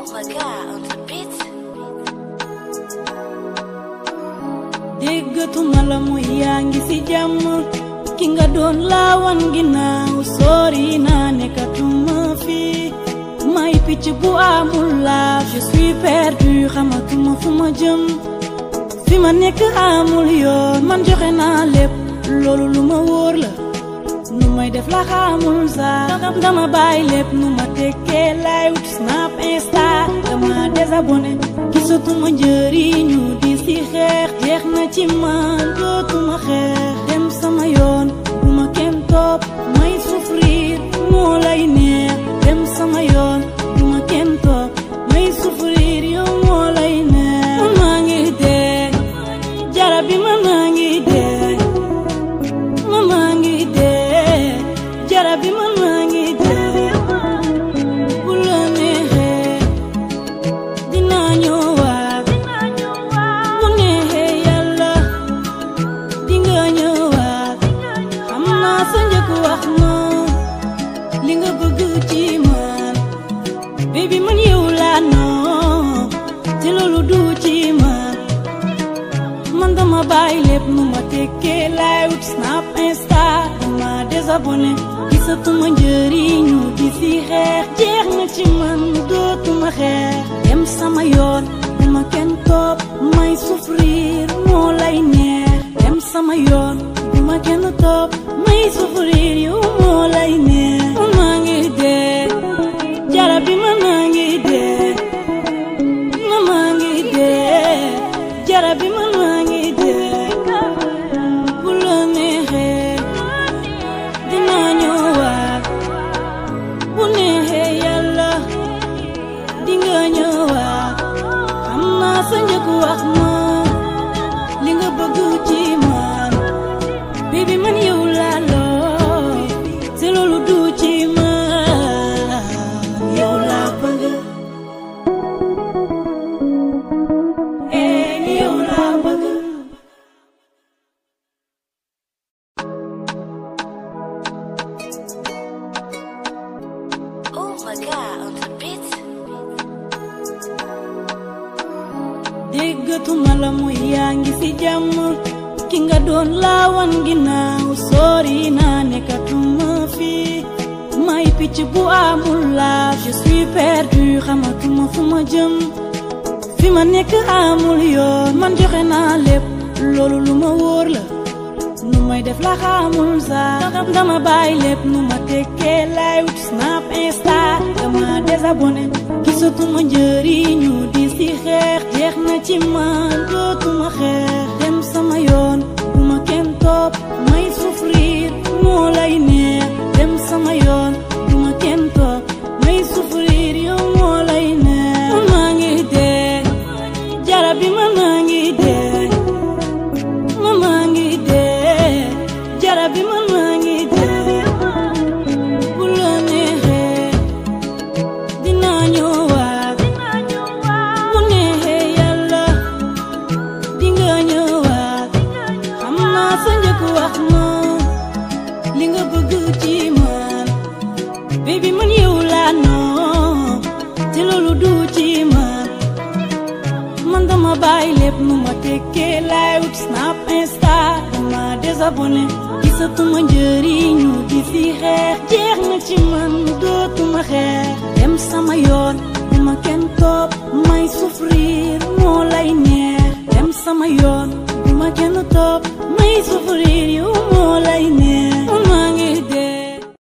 my god, on the beat. déggatuma la muy yaa ngi ci jàmm ki nga doon laawan ginnaaw sori naa nekkatuma fi may picc bu amul laaf je suis perdu xamatuma fu ma jëm fi ma nekk amul yoon man joxe naa lépp loolu lu ma wóor la nu may def la xamul sax dama bàyyi lépp nu ma tekkee lay wut snap insta dama désabonné gisatuma njëriñu di si xeex jeex na ci man dootuma xeex dem sama yoon bu ma kenn topp may souffrir moo lay neex dem sama yoon bu ma kenn topp may souffrir yow moo lay neex man maa ngi dee jara bi man maa ngi dee man maa ngi dee jara bi man maa ngi dee bu la neexee dinaa ñëwaat bu neexee yàlla dinga ñëwaat xam naa sa njëkk wax ma li nga bëgg ci man baby man yow laa noo te loolu du ci man man dama bàyyi lépp nu ma tekkee laay wut snap insta dama désabonné gisatuma njëriñu di si xeex jeex na ci man dootuma xeex dem sama yoon bu ma kenn topp may souffrir moo lay neex dem sama yoon bu ma kenn topp may souffrir yow moo lay neex man maa ngi dee jara bi man maa ngi dee man maa ngi dee jara bi man maa ngi dee bu la neexee dinaa ñëwaat bu neexee yàlla dinga ñëwaat xam naa sa njëkk wax ma li nga bëgg ci man baby man yow laa loo te loolu du ci man yow laa bëgg eh yow laa bëgg Oh my god, on the beat. déggatuma la muy yaa ngi ci jàmm ki nga doon laawan ginnaaw sori naa nekkatuma fi may picc bu amul laaf je suis perdu xamatuma fu ma jëm fi ma nekk amul yoon man joxe naa lépp loolu lu ma wóor la nu may def la xamul sax dama bàyyi lépp nu ma tekkee lay wut snap insta dama désabonné gisatuma njëriñu di si xeex jeex na ci man dootuma xeex dem sama yoon bu ma kenn topp may souffrir moo lay neex dem sama yoon bu ma kenn topp may souffrir yow moo lay neex man maa ngi dee jara bi man maa ngi dee man maa ngi dee jara bi man maa ngi dee bu la neexee dinaa ñëwaat bu neexee yàlla dinga ñëwaat xam naa sa njëkk wax ma li nga bëgg ci man baby man yow laa noo te loolu du ci man man dama bàyyi lépp nu ma tekkee laay wut snap insta dama désabonné gisatuma njëriñu di si xeex jeex na ci man dootuma xeex dem sama yoon bu ma kenn topp may souffrir moo lay neex dem sama yoon bu ma kenn topp may souffrir yow